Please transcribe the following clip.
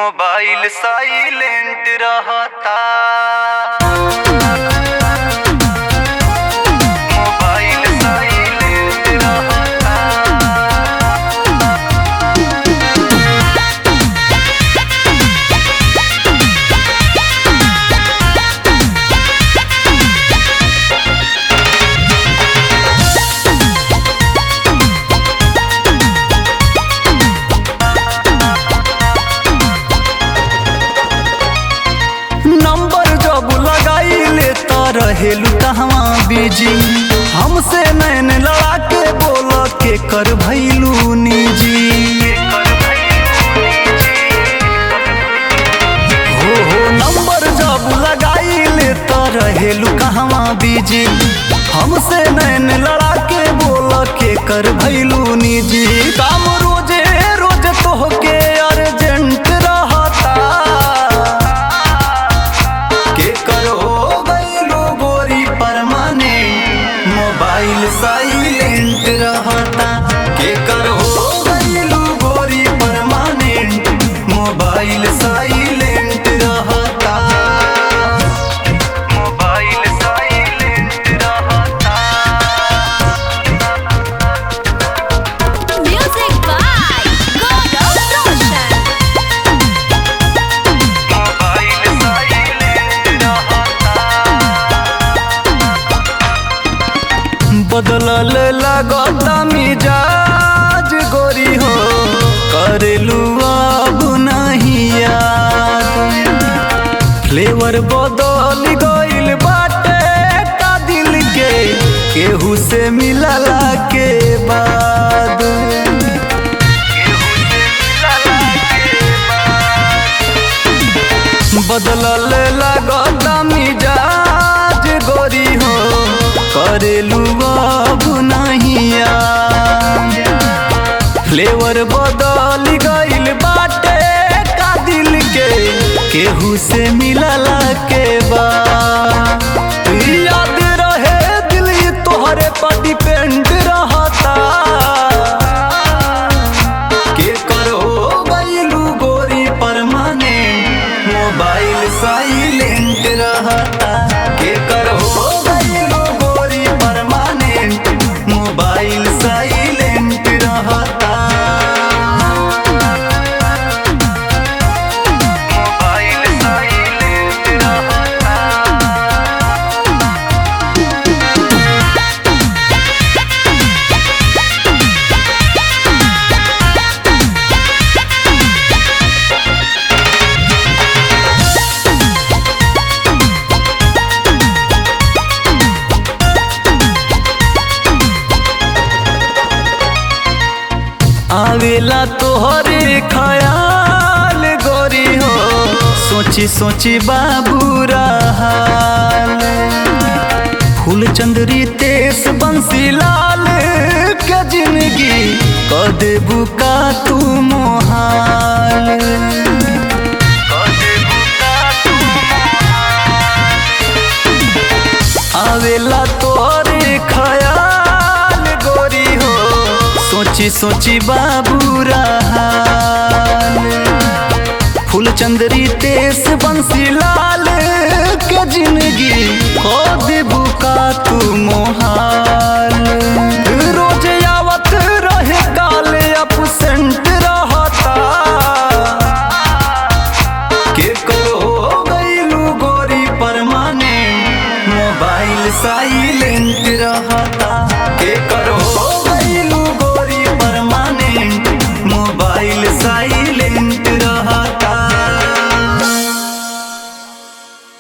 Mobile silent रहता mobile silent रहता number जब लगाइले त रहेलू कहवा बिजी हमसे नैन लड़ा के बोल के कर भैलू निजी हो हो नंबर जब लगाइले त रहेलू कहवा बिजी हमसे नैन लड़ा के बोल के कर भैलू निजी काम रोजे रोज तोहके अर्जेंट रहता के करो गईलो गोरी परमाने मोबाइल साइलेंट रहता के करो गईलो गोरी परमानेंट मोबाइल साइलेंट रहता मोबाइल साइलेंट रहता Music by Gaurav Roshan. Mobile silent रहता बदलल लगता मिजाज गोरी हो करेलू अब नहीं याद फ्लेवर बदल गइल बाटे का दिल के केहू से मिलला के बाद बदलल लगता मिजाज गोरी हो करेलू अब नहीं याद फ्लेवर बदल गइल बाटे का दिल के केहू से मिलला के बाद याद रहे दिल ये तोहरे पर डिपेंड रहता के करो गइलू गोरी परमानेंट मोबाइल साइलेंट रहता के करो गइलू गोरी परमानेंट मोबाइल साइलेंट रहता मोबाइल साइलेंट रहता आवेला तोहरे ख्याल गोरी हो सोची सोची बाबू हाल फूल चंदरी तेस बंसी लाल के जिंदगी क देबू का तू मोहाल आवेला तोहरे ख्याल गोरी हो सोची सोची बाबू हाल फूल चंदरी तेस बंसी लाल के जिंदगी खो देबू का तू मोहाल रोज आवत रहे काल अपसेंट रहता के करो गईलू गोरी परमाने मोबाइल साइलेंट